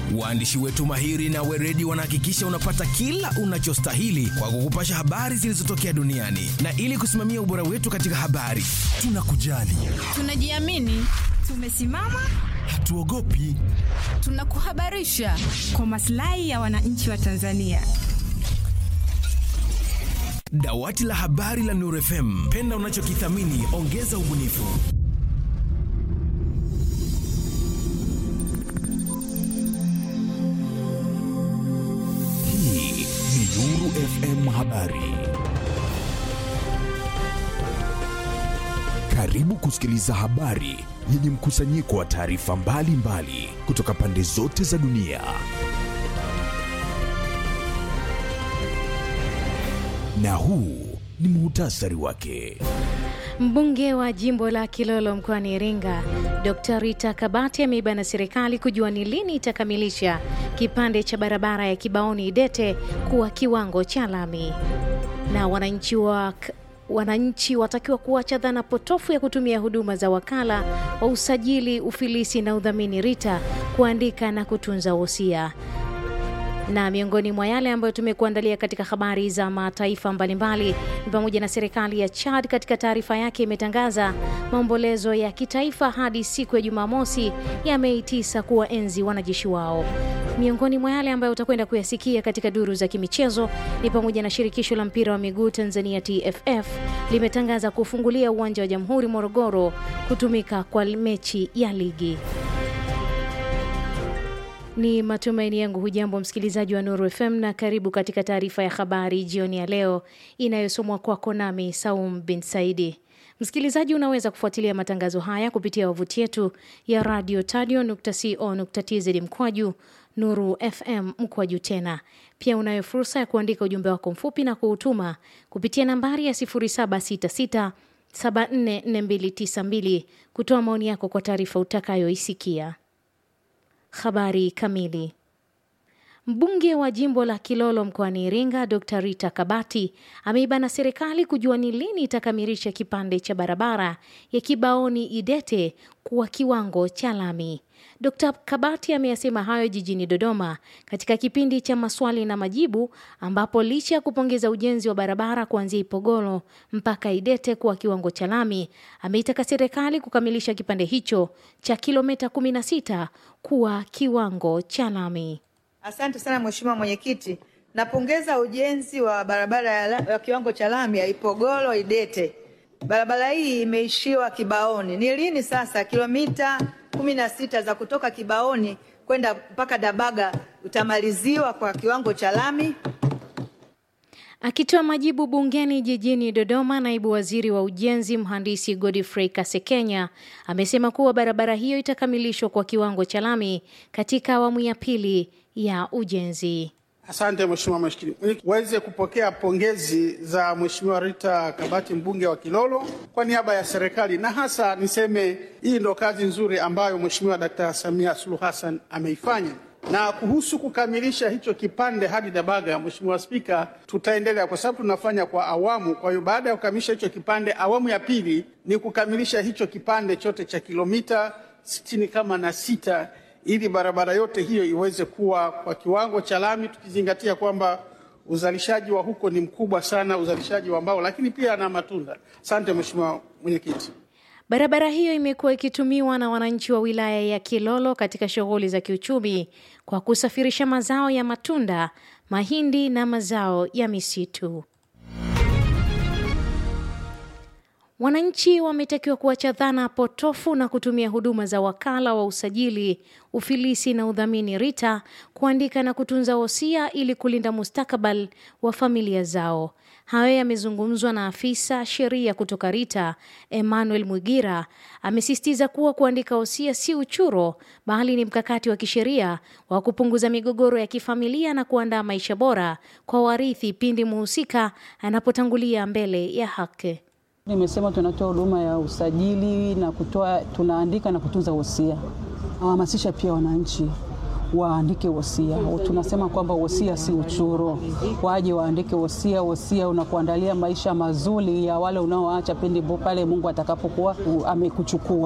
Waandishi wetu mahiri na weredi wanahakikisha unapata kila unachostahili kwa kukupasha habari zilizotokea duniani, na ili kusimamia ubora wetu katika habari, tunakujali, Tunajiamini, tumesimama, hatuogopi. tunakuhabarisha kwa maslahi ya wananchi wa Tanzania. Dawati la habari la Nuru FM, penda unachokithamini, ongeza ubunifu. Hii ni Nuru FM Habari. Karibu kusikiliza habari yenye mkusanyiko wa taarifa mbalimbali kutoka pande zote za dunia. Na huu ni muhtasari wake. Mbunge wa jimbo la Kilolo mkoani Iringa, Dr. Rita Kabati ameibana serikali kujua ni lini itakamilisha kipande cha barabara ya Kibaoni Idete kuwa kiwango cha lami. Na wananchi wa wananchi watakiwa kuacha dhana potofu ya kutumia huduma za wakala wa usajili, ufilisi na udhamini RITA kuandika na kutunza wosia na miongoni mwa yale ambayo tumekuandalia katika habari za mataifa mbalimbali ni pamoja na serikali ya Chad katika taarifa yake imetangaza maombolezo ya kitaifa hadi siku ya Jumamosi ya Mei 9 kuwaenzi wanajeshi wao. Miongoni mwa yale ambayo utakwenda kuyasikia katika duru za kimichezo ni pamoja na shirikisho la mpira wa miguu Tanzania TFF limetangaza kufungulia uwanja wa Jamhuri Morogoro kutumika kwa mechi ya ligi. Ni matumaini yangu hujambo msikilizaji wa Nuru FM na karibu katika taarifa ya habari jioni ya leo inayosomwa kwako nami Saum bin Saidi. Msikilizaji, unaweza kufuatilia matangazo haya kupitia wavuti yetu ya radio tadio.co.tz mkwaju Nuru FM mkwaju tena. Pia unayo fursa ya kuandika ujumbe wako mfupi na kuutuma kupitia nambari ya 0766 744292 kutoa maoni yako kwa taarifa utakayoisikia. Habari kamili. Mbunge wa jimbo la Kilolo mkoani Iringa, Dr. Rita Kabati ameibana serikali kujua ni lini itakamilisha kipande cha barabara ya Kibaoni Idete kuwa kiwango cha lami. Dr. Kabati ameyasema hayo jijini Dodoma katika kipindi cha maswali na majibu ambapo licha ya kupongeza ujenzi wa barabara kuanzia Ipogolo mpaka Idete kuwa kiwango cha lami, ameitaka serikali kukamilisha kipande hicho cha kilomita 16 kuwa kiwango cha lami. Asante sana Mheshimiwa Mwenyekiti. Napongeza ujenzi wa barabara ya, la, ya kiwango cha lami ya Ipogolo Idete. Barabara hii imeishiwa Kibaoni. Ni lini sasa kilomita kumi na sita za kutoka Kibaoni kwenda mpaka Dabaga utamaliziwa kwa kiwango cha lami? Akitoa majibu bungeni jijini Dodoma, naibu waziri wa ujenzi mhandisi Godfrey Kasekenya amesema kuwa barabara hiyo itakamilishwa kwa kiwango cha lami katika awamu ya pili ya ujenzi. Asante Mheshimiwa Mwenyekiti, weze kupokea pongezi za Mheshimiwa Rita Kabati mbunge wa Kilolo kwa niaba ya serikali, na hasa niseme hii ndo kazi nzuri ambayo Mheshimiwa Dkt. Samia Suluhu Hassan ameifanya. Na kuhusu kukamilisha hicho kipande hadi Dabaga, Mheshimiwa Spika, tutaendelea kwa sababu tunafanya kwa awamu. Kwa hiyo baada ya kukamilisha hicho kipande, awamu ya pili ni kukamilisha hicho kipande chote cha kilomita sitini kama na sita ili barabara yote hiyo iweze kuwa kwa kiwango cha lami, tukizingatia kwamba uzalishaji wa huko ni mkubwa sana, uzalishaji wa mbao, lakini pia na matunda. Asante Mheshimiwa Mwenyekiti. Barabara hiyo imekuwa ikitumiwa na wananchi wa wilaya ya Kilolo katika shughuli za kiuchumi kwa kusafirisha mazao ya matunda, mahindi na mazao ya misitu. Wananchi wametakiwa kuacha dhana potofu na kutumia huduma za wakala wa usajili, ufilisi na udhamini RITA kuandika na kutunza wosia ili kulinda mustakabali wa familia zao. Hayo yamezungumzwa na afisa sheria kutoka RITA Emmanuel Mwigira. Amesisitiza kuwa kuandika wosia si uchuro, bali ni mkakati wa kisheria wa kupunguza migogoro ya kifamilia na kuandaa maisha bora kwa warithi pindi muhusika anapotangulia mbele ya haki. Nimesema tunatoa huduma ya usajili na kutoa, tunaandika na kutunza wosia. Hamasisha pia wananchi waandike wosia. Tunasema kwamba wosia si uchuro, waje waandike wosia. Wosia unakuandalia maisha mazuri ya wale unaoacha pindi pale Mungu atakapokuwa amekuchukua.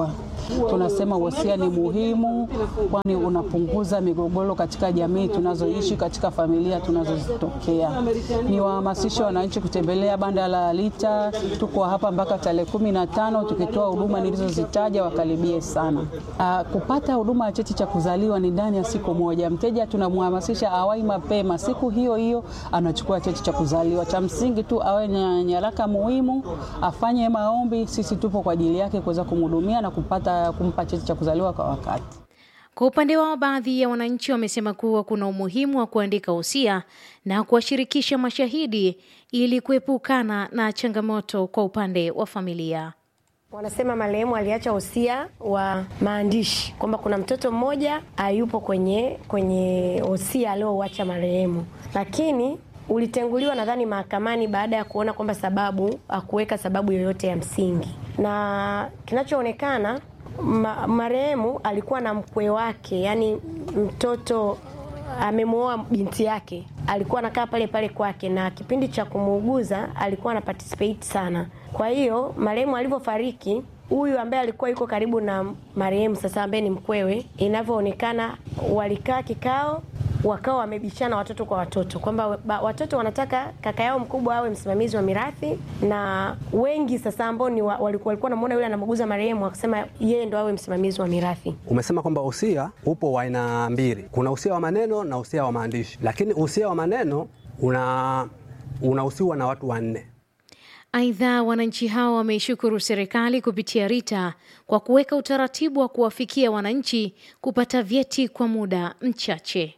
tunasema wosia ni muhimu, kwani unapunguza migogoro katika jamii tunazoishi, katika familia tunazozitokea. Ni wahamasishe wananchi kutembelea banda la Lita. Tuko hapa mpaka tarehe kumi na tano tukitoa huduma nilizozitaja, wakaribie sana. Aa, kupata huduma ya cheti cha kuzaliwa ni ndani ya siku moja. Mteja tunamhamasisha awai mapema, siku hiyo hiyo anachukua cheti cha kuzaliwa. Cha msingi tu awe na nyaraka muhimu, afanye maombi. Sisi tupo kwa ajili yake kuweza kumhudumia na kupata kumpa cheti cha kuzaliwa kwa wakati. Kwa upande wao, baadhi ya wananchi wamesema kuwa kuna umuhimu wa kuandika wosia na kuwashirikisha mashahidi ili kuepukana na changamoto kwa upande wa familia. Wanasema marehemu aliacha wosia wa maandishi kwamba kuna mtoto mmoja hayupo kwenye kwenye wosia aliouacha marehemu, lakini ulitenguliwa nadhani mahakamani baada ya kuona kwamba sababu hakuweka sababu yoyote ya msingi, na kinachoonekana ma, marehemu alikuwa na mkwe wake, yani mtoto amemwoa binti yake, alikuwa anakaa pale pale kwake, na kipindi cha kumuuguza alikuwa ana participate sana. Kwa hiyo marehemu alivyofariki, huyu ambaye alikuwa yuko karibu na marehemu sasa, ambaye ni mkwewe, inavyoonekana walikaa kikao wakawa wamebishana watoto kwa watoto kwamba watoto wanataka kaka yao mkubwa awe msimamizi wa mirathi, na wengi sasa ambao ni wa, walikuwa walikuwa namuona yule anamuguza marehemu wakasema yeye ndo awe msimamizi wa mirathi. Umesema kwamba usia upo wa aina mbili, kuna usia wa maneno na usia wa maandishi, lakini usia wa maneno una unahusiwa na watu wanne. Aidha, wananchi hao wameishukuru serikali kupitia RITA kwa kuweka utaratibu wa kuwafikia wananchi kupata vyeti kwa muda mchache.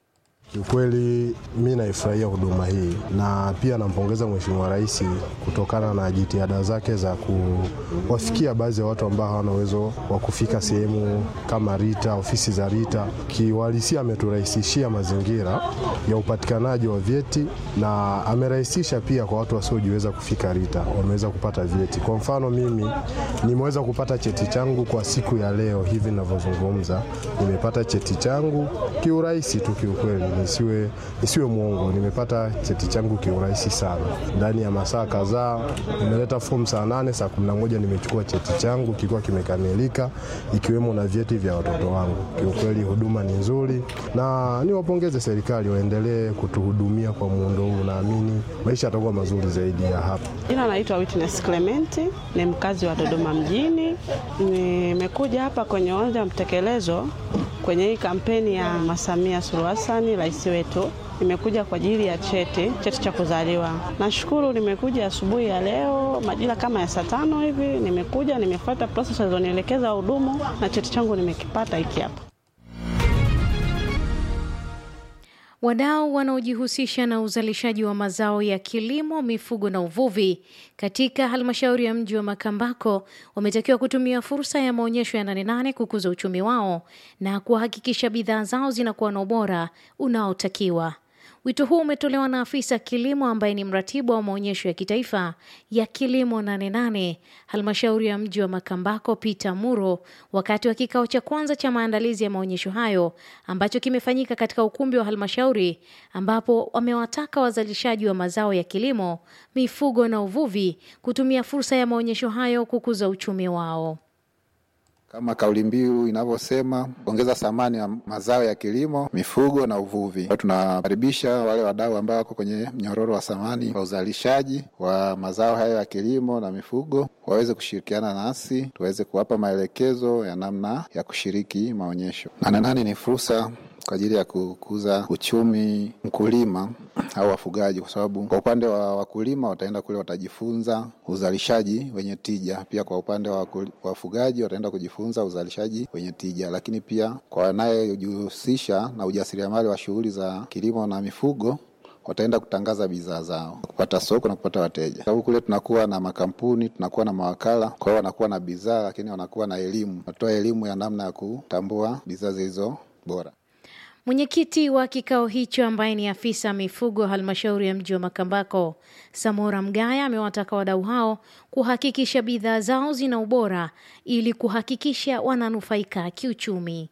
Kiukweli mi naifurahia huduma hii na pia nampongeza Mheshimiwa Rais kutokana na jitihada zake za kuwafikia baadhi ya watu ambao hawana uwezo wa kufika sehemu kama RITA, ofisi za RITA. Kiuhalisia ameturahisishia mazingira ya upatikanaji wa vyeti na amerahisisha pia kwa watu wasiojiweza kufika RITA, wameweza kupata vyeti. Kwa mfano mimi nimeweza kupata cheti changu kwa siku ya leo hivi ninavyozungumza, nimepata cheti changu kiurahisi tu kiukweli nisiwe, nisiwe mwongo, nimepata cheti changu kiurahisi sana. Ndani ya masaa kadhaa nimeleta fomu saa nane, saa kumi na moja nimechukua cheti changu kikiwa kimekamilika, ikiwemo na vyeti vya watoto wangu. Kiukweli huduma ni nzuri, na niwapongeze serikali waendelee kutuhudumia kwa muundo huu. Naamini maisha yatakuwa mazuri zaidi ya hapa. Jina naitwa Witness Clement, ni mkazi wa Dodoma mjini. Nimekuja hapa kwenye uwanja wa mtekelezo kwenye hii kampeni ya Mama Samia Suluhu Hassan rais wetu. Nimekuja kwa ajili ya cheti cheti cha kuzaliwa. Nashukuru, nimekuja asubuhi ya leo majira kama ya saa tano hivi. Nimekuja nimefuata process alizonielekeza wahudumu na cheti changu nimekipata hiki hapa. Wadau wanaojihusisha na uzalishaji wa mazao ya kilimo, mifugo na uvuvi katika halmashauri ya mji wa Makambako wametakiwa kutumia fursa ya maonyesho ya Nane Nane kukuza uchumi wao na kuhakikisha bidhaa zao zinakuwa na ubora unaotakiwa. Wito huu umetolewa na afisa kilimo ambaye ni mratibu wa maonyesho ya kitaifa ya kilimo Nane Nane halmashauri ya mji wa Makambako, Peter Muro, wakati wa kikao cha kwanza cha maandalizi ya maonyesho hayo ambacho kimefanyika katika ukumbi wa halmashauri, ambapo wamewataka wazalishaji wa mazao ya kilimo, mifugo na uvuvi kutumia fursa ya maonyesho hayo kukuza uchumi wao. Kama kauli mbiu inavyosema kuongeza thamani ya mazao ya kilimo, mifugo na uvuvi. Tunakaribisha wale wadau ambao wako kwenye mnyororo wa thamani wa uzalishaji wa mazao hayo ya kilimo na mifugo waweze kushirikiana nasi tuweze kuwapa maelekezo ya namna ya kushiriki maonyesho. Nane Nane ni fursa kwa ajili ya kukuza uchumi mkulima au wafugaji, kwa sababu kwa upande wa wakulima wataenda kule watajifunza uzalishaji wenye tija. Pia kwa upande wa wafugaji wataenda kujifunza uzalishaji wenye tija, lakini pia kwa wanayejihusisha na ujasiriamali wa shughuli za kilimo na mifugo wataenda kutangaza bidhaa zao, kupata soko na kupata wateja. Sababu kule tunakuwa na makampuni, tunakuwa na mawakala, kwa hiyo wanakuwa na bidhaa, lakini wanakuwa na elimu, wanatoa elimu ya namna ya kutambua bidhaa zilizo bora. Mwenyekiti wa kikao hicho ambaye ni afisa mifugo halmashauri ya mji wa Makambako, Samora Mgaya, amewataka wadau hao kuhakikisha bidhaa zao zina ubora ili kuhakikisha wananufaika kiuchumi.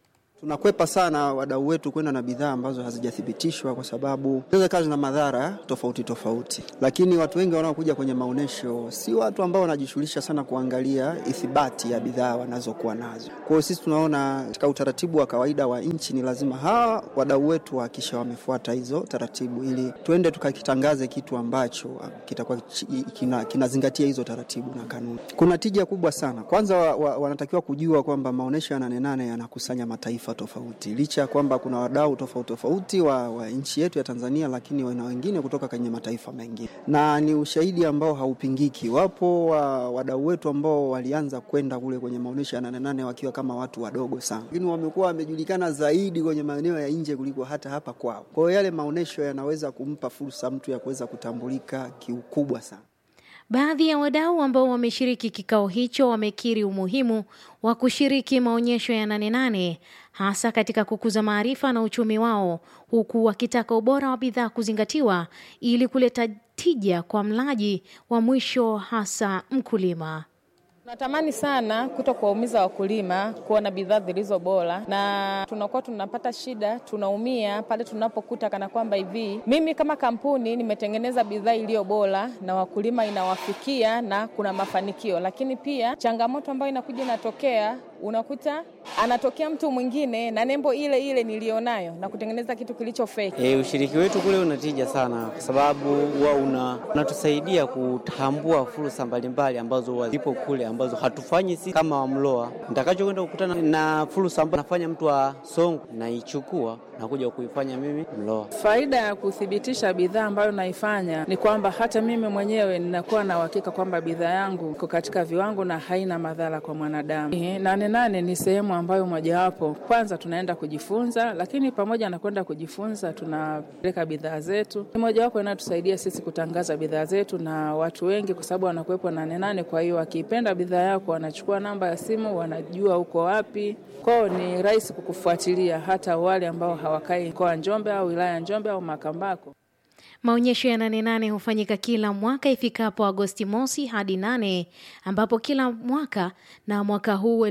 Tunakwepa sana wadau wetu kwenda na bidhaa ambazo hazijathibitishwa kwa sababu zinaweza kazi na madhara tofauti tofauti, lakini watu wengi wanaokuja kwenye maonyesho si watu ambao wanajishughulisha sana kuangalia ithibati ya bidhaa wanazokuwa nazo. Kwa hiyo sisi tunaona katika utaratibu wa kawaida wa nchi ni lazima hawa wadau wetu wahakisha wamefuata hizo taratibu, ili tuende tukakitangaze kitu ambacho kitakuwa kina, kinazingatia hizo taratibu na kanuni. Kuna tija kubwa sana. Kwanza wa, wa, wanatakiwa kujua kwamba maonyesho ya Nane Nane yanakusanya mataifa tofauti, licha ya kwamba kuna wadau tofauti tofauti wa, wa nchi yetu ya Tanzania, lakini wana wengine kutoka kwenye mataifa mengine, na ni ushahidi ambao haupingiki. Wapo wa, wadau wetu ambao walianza kwenda kule kwenye maonyesho ya Nane Nane wakiwa kama watu wadogo sana, lakini wamekuwa wamejulikana zaidi kwenye maeneo ya nje kuliko hata hapa kwao. Kwa hiyo yale maonyesho yanaweza kumpa fursa mtu ya kuweza kutambulika kiukubwa sana. Baadhi ya wadau ambao wameshiriki kikao hicho wamekiri umuhimu wa kushiriki maonyesho ya Nane Nane hasa katika kukuza maarifa na uchumi wao, huku wakitaka ubora wa bidhaa kuzingatiwa ili kuleta tija kwa mlaji wa mwisho, hasa mkulima. Tunatamani sana kuto kuwaumiza wakulima, kuwa na bidhaa zilizo bora, na tunakuwa tunapata shida, tunaumia pale tunapokuta kana kwamba hivi, mimi kama kampuni nimetengeneza bidhaa iliyo bora na wakulima inawafikia na kuna mafanikio, lakini pia changamoto ambayo inakuja inatokea unakuta anatokea mtu mwingine na nembo ile ile nilionayo na kutengeneza kitu kilicho fake. E, ushiriki wetu kule unatija sana kwa sababu huwa una, unatusaidia kutambua fursa mbalimbali ambazo zipo kule ambazo hatufanyi sisi kama Wamloa. Nitakachokwenda kukutana na fursa ambayo nafanya mtu wa Songwe naichukua na kuja kuifanya mimi Mloa. Faida ya kuthibitisha bidhaa ambayo naifanya ni kwamba hata mimi mwenyewe ninakuwa na uhakika kwamba bidhaa yangu iko katika viwango na haina madhara kwa mwanadamu. Ehe, Nane Nane ni sehemu ambayo mojawapo, kwanza tunaenda kujifunza, lakini pamoja na kwenda kujifunza, tunapeleka bidhaa zetu. Ni mojawapo inayotusaidia sisi kutangaza bidhaa zetu na watu wengi, kwa sababu wanakuwepo Nane Nane. Kwa hiyo wakiipenda bidhaa yako, wanachukua namba ya simu, wanajua uko wapi. Kwao ni rahisi kukufuatilia, hata wale ambao hawakai mkoa wa Njombe au wilaya ya Njombe au Makambako. Maonyesho ya Nane Nane hufanyika kila mwaka ifikapo Agosti mosi hadi nane, ambapo kila mwaka na mwaka huu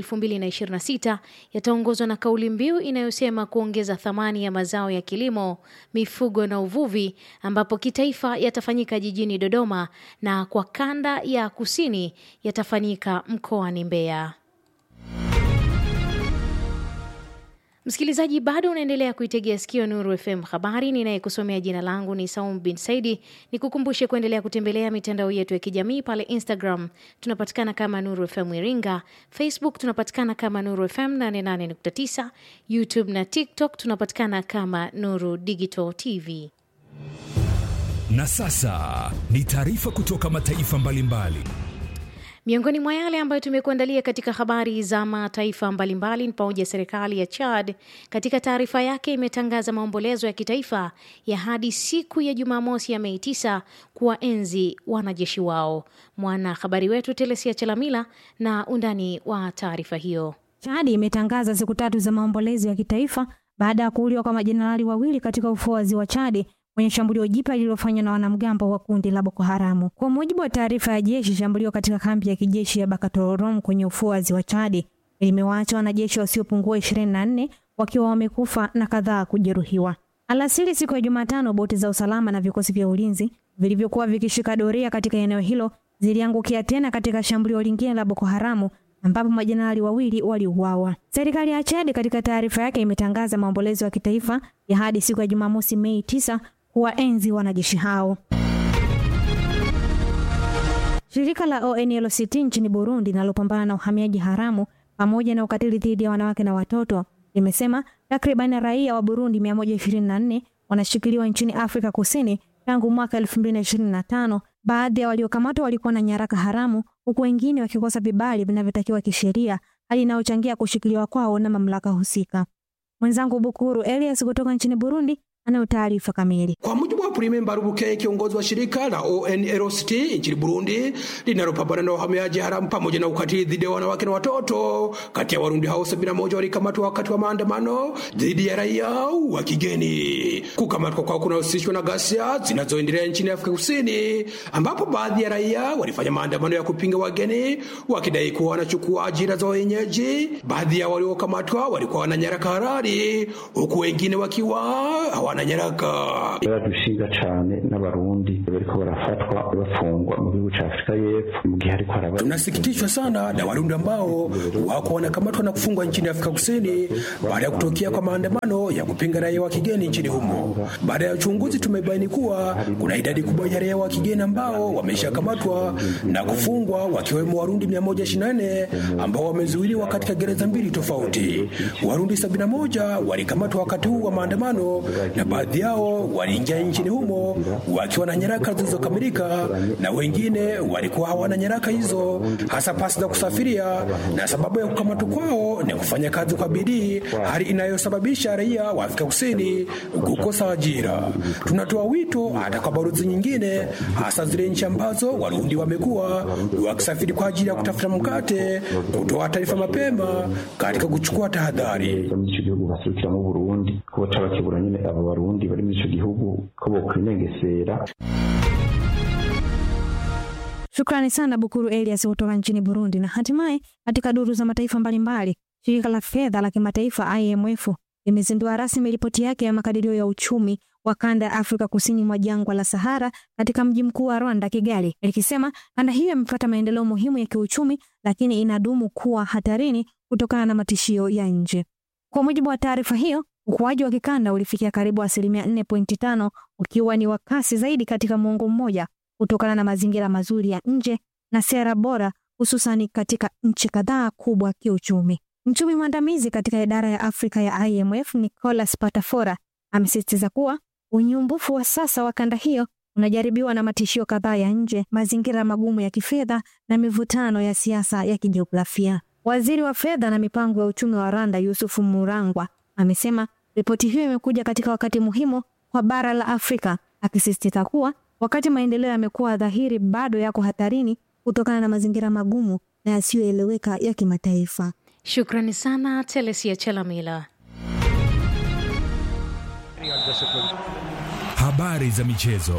2026 yataongozwa na kauli mbiu inayosema kuongeza thamani ya mazao ya kilimo, mifugo na uvuvi, ambapo kitaifa yatafanyika jijini Dodoma na kwa kanda ya kusini yatafanyika mkoani Mbeya. Msikilizaji, bado unaendelea kuitegea sikio Nuru FM habari. Ninayekusomea jina langu ni Saum bin Saidi. Ni kukumbushe kuendelea kutembelea mitandao yetu ya kijamii pale Instagram tunapatikana kama Nuru FM Iringa, Facebook tunapatikana kama Nuru FM 88.9, YouTube na TikTok tunapatikana kama Nuru Digital TV. Na sasa ni taarifa kutoka mataifa mbalimbali. Miongoni mwa yale ambayo tumekuandalia katika habari za mataifa mbalimbali ni pamoja na serikali ya Chad katika taarifa yake imetangaza maombolezo ya kitaifa ya hadi siku ya Jumamosi ya Mei 9 kuwaenzi wanajeshi wao. Mwanahabari wetu Telesia Chalamila na undani wa taarifa hiyo. Chad imetangaza siku tatu za maombolezo ya kitaifa baada ya kuuliwa kwa majenerali wawili katika ufuo wa ziwa Chad kwenye shambulio jipya lililofanywa na wanamgambo wa kundi la Boko Haramu. Kwa mujibu wa taarifa ya jeshi, shambulio katika kambi ya kijeshi ya Bakatororom kwenye ufuo wa ziwa Chadi limewaacha wanajeshi wasiopungua 24 wakiwa wamekufa na kadhaa kujeruhiwa. Alasiri siku ya Jumatano, boti za usalama na vikosi vya ulinzi vilivyokuwa vikishika doria katika eneo hilo ziliangukia tena katika shambulio lingine la Boko Haramu ambapo majenerali wawili waliuawa. Serikali ya Chad katika taarifa yake imetangaza maombolezo ya kitaifa ya hadi siku ya Jumamosi Mei 9 kuwaenzi wanajeshi hao. Shirika la ONLCT nchini Burundi linalopambana na uhamiaji haramu pamoja na ukatili dhidi ya wanawake na watoto limesema takriban raia wa Burundi 124 wanashikiliwa nchini Afrika Kusini tangu mwaka 2025. Baadhi ya waliokamatwa walikuwa na nyaraka haramu huku wengine wakikosa vibali vinavyotakiwa kisheria, hali inayochangia kushikiliwa kwao na mamlaka husika. Mwenzangu Bukuru Elias kutoka nchini Burundi anayo taarifa kamili. Kwa mujibu wa Prime Mbarubuke, kiongozi wa shirika la ONLCT nchini Burundi linalopambana na uhamiaji haramu pamoja na ukatili dhidi ya wanawake na watoto, kati ya Warundi hao 71 walikamatwa wakati wa maandamano dhidi ya raia wa kigeni. Kukamatwa kwao kunahusishwa na ghasia zinazoendelea nchini Afrika Kusini, ambapo baadhi ya raia walifanya maandamano ya kupinga wageni wakidai kuwa wanachukua ajira za wenyeji. Baadhi ya waliokamatwa walikuwa wana nyaraka halali, huku wengine wakiwa hawana nyaraka. baradushinga cane n'abarundi bariko barafatwa bafungwa mu gihugu ca Afrika y'Epfo mu gihe hariko haraba Tunasikitishwa sana na Warundi ambao wako wanakamatwa na kufungwa nchini Afrika Kusini baada ya kutokea kwa maandamano ya kupinga raia wa kigeni nchini humo. Baada ya uchunguzi, tumebaini kuwa kuna idadi kubwa ya raia wa kigeni ambao wameshakamatwa na kufungwa, wakiwemo Warundi 124 ambao wamezuiliwa katika gereza mbili tofauti. Warundi 71 walikamatwa wakati huu wa maandamano na baadhi yao waliingia nchini humo wakiwa na nyaraka zilizokamilika na wengine walikuwa hawana nyaraka hizo, hasa pasi za kusafiria, na sababu ya kukamatwa kwao ni kufanya kazi kwa bidii, hali inayosababisha raia wa Afrika Kusini kukosa ajira. Tunatoa wito hata kwa balozi nyingine, hasa zile nchi ambazo Warundi wamekuwa wakisafiri kwa ajili ya kutafuta mkate, kutoa taarifa mapema katika kuchukua tahadhari. muri ico gihugu baserukiramo Burundi ko boca bakebura nyene abo barundi bari muri ico gihugu ko bokwinegesera Shukrani sana Bukuru Elias kutoka nchini Burundi. Na hatimaye katika duru za mataifa mbalimbali, shirika la fedha la kimataifa IMF limezindua rasmi ripoti yake ya makadirio ya uchumi wa kanda ya Afrika kusini mwa jangwa la Sahara katika mji mkuu wa Rwanda, Kigali, likisema kanda hiyo imepata maendeleo muhimu ya kiuchumi, lakini inadumu kuwa hatarini kutokana na matishio ya nje. Kwa mujibu wa taarifa hiyo, ukuaji wa kikanda ulifikia karibu asilimia 4.5 ukiwa ni wa kasi zaidi katika muongo mmoja kutokana na mazingira mazuri ya nje na sera bora hususani katika nchi kadhaa kubwa kiuchumi. Mchumi mwandamizi katika idara ya Afrika ya IMF Nicolas Patafora amesisitiza kuwa unyumbufu wa sasa wa kanda hiyo unajaribiwa na matishio kadhaa ya nje, mazingira magumu ya kifedha na mivutano ya siasa ya kijiografia. Waziri wa fedha na mipango ya uchumi wa Rwanda Yusufu Murangwa amesema ripoti hiyo imekuja katika wakati muhimu kwa bara la Afrika, akisisitiza kuwa wakati maendeleo yamekuwa dhahiri, bado yako hatarini kutokana na mazingira magumu na yasiyoeleweka ya kimataifa. Shukrani sana Telesia Chalamila. Habari za michezo.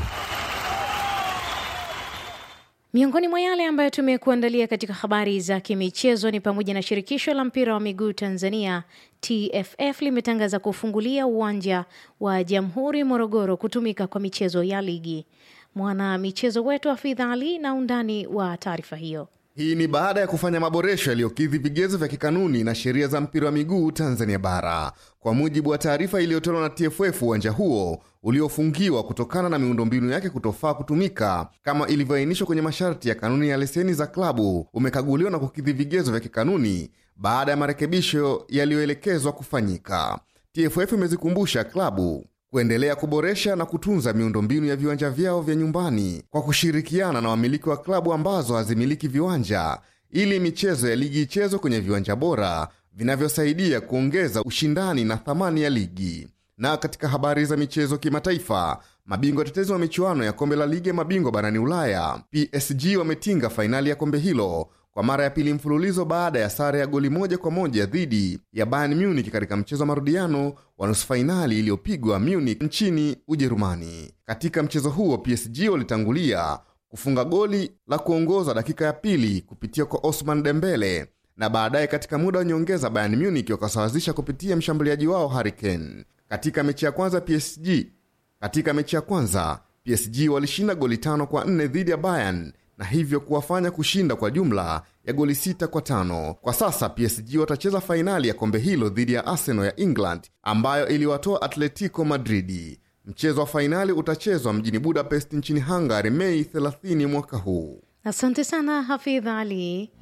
Miongoni mwa yale ambayo tumekuandalia katika habari za kimichezo ni pamoja na shirikisho la mpira wa miguu Tanzania TFF limetangaza kufungulia uwanja wa Jamhuri Morogoro kutumika kwa michezo ya ligi. Mwana michezo wetu Hafidha Ali na undani wa taarifa hiyo. Hii ni baada ya kufanya maboresho yaliyokidhi vigezo vya kikanuni na sheria za mpira wa miguu Tanzania bara. Kwa mujibu wa taarifa iliyotolewa na TFF, uwanja huo uliofungiwa kutokana na miundombinu yake kutofaa kutumika kama ilivyoainishwa kwenye masharti ya kanuni ya leseni za klabu umekaguliwa na kukidhi vigezo vya kikanuni baada ya marekebisho yaliyoelekezwa kufanyika. TFF imezikumbusha klabu kuendelea kuboresha na kutunza miundombinu ya viwanja vyao vya nyumbani kwa kushirikiana na wamiliki wa klabu ambazo hazimiliki viwanja ili michezo ya ligi ichezwe kwenye viwanja bora vinavyosaidia kuongeza ushindani na thamani ya ligi. Na katika habari za michezo kimataifa, mabingwa tetezi wa michuano ya kombe la ligi ya mabingwa barani Ulaya PSG wametinga fainali ya kombe hilo kwa mara ya pili mfululizo baada ya sare ya goli moja kwa moja dhidi ya Bayern Munich katika mchezo wa marudiano wa nusu fainali iliyopigwa Munich nchini Ujerumani. Katika mchezo huo PSG walitangulia kufunga goli la kuongoza dakika ya pili kupitia kwa Osman Dembele na baadaye katika muda wa nyongeza Bayern Munich wakasawazisha kupitia mshambuliaji wao Harry Kane. Katika mechi ya kwanza PSG katika mechi ya kwanza PSG walishinda goli tano kwa nne dhidi ya Bayern na hivyo kuwafanya kushinda kwa jumla ya goli sita kwa tano. Kwa sasa PSG watacheza fainali ya kombe hilo dhidi ya Arsenal ya England ambayo iliwatoa Atletico Madridi. Mchezo wa fainali utachezwa mjini Budapest nchini Hungary Mei 30 mwaka huu. Asante sana Hafidh Ali.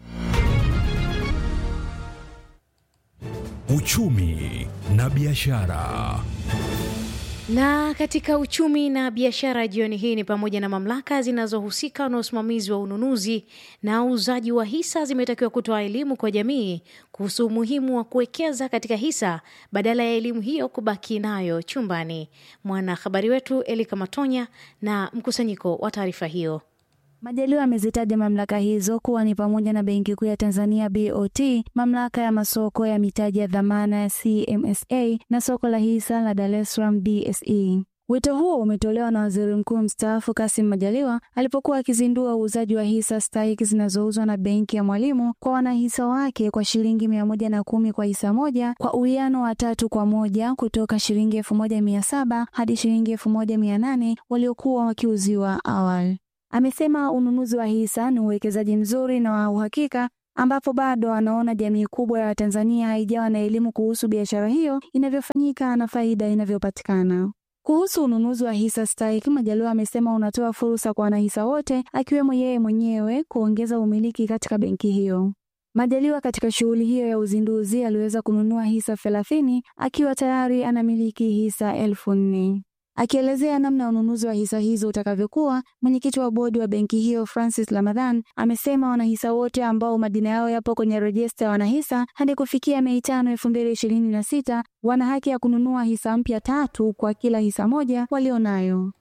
Uchumi na biashara. Na katika uchumi na biashara jioni hii ni pamoja na mamlaka zinazohusika na usimamizi wa ununuzi na uuzaji wa hisa zimetakiwa kutoa elimu kwa jamii kuhusu umuhimu wa kuwekeza katika hisa badala ya elimu hiyo kubaki nayo chumbani. Mwanahabari wetu Elika Matonya na mkusanyiko wa taarifa hiyo. Majaliwa amezitaja mamlaka hizo kuwa ni pamoja na Benki Kuu ya Tanzania BOT, mamlaka ya masoko ya mitaji ya dhamana ya CMSA na soko la hisa la Dar es Salaam DSE. Wito huo umetolewa na Waziri Mkuu mstaafu Kassim Majaliwa alipokuwa akizindua uuzaji wa hisa stahiki zinazouzwa na Benki ya Mwalimu kwa wanahisa wake kwa shilingi mia moja na kumi kwa hisa moja kwa uwiano wa tatu kwa moja kutoka shilingi elfu moja mia saba hadi shilingi elfu moja mia nane waliokuwa wakiuziwa awali. Amesema ununuzi wa hisa ni uwekezaji mzuri na wa uhakika ambapo bado anaona jamii kubwa ya Watanzania haijawa na elimu kuhusu biashara hiyo inavyofanyika na faida inavyopatikana. Kuhusu ununuzi wa hisa stahiki, Majaliwa amesema unatoa fursa kwa wanahisa wote akiwemo yeye mwenyewe kuongeza umiliki katika benki hiyo. Majaliwa katika shughuli hiyo ya uzinduzi aliweza kununua hisa thelathini akiwa tayari anamiliki hisa elfu nne. Akielezea namna ununuzi wa hisa hizo utakavyokuwa, mwenyekiti wa bodi wa benki hiyo Francis Ramadhan amesema wanahisa wote ambao majina yao yapo kwenye rejista ya wanahisa hadi kufikia Mei tano elfu mbili ishirini na sita wana haki ya kununua hisa mpya tatu kwa kila hisa moja walionayo.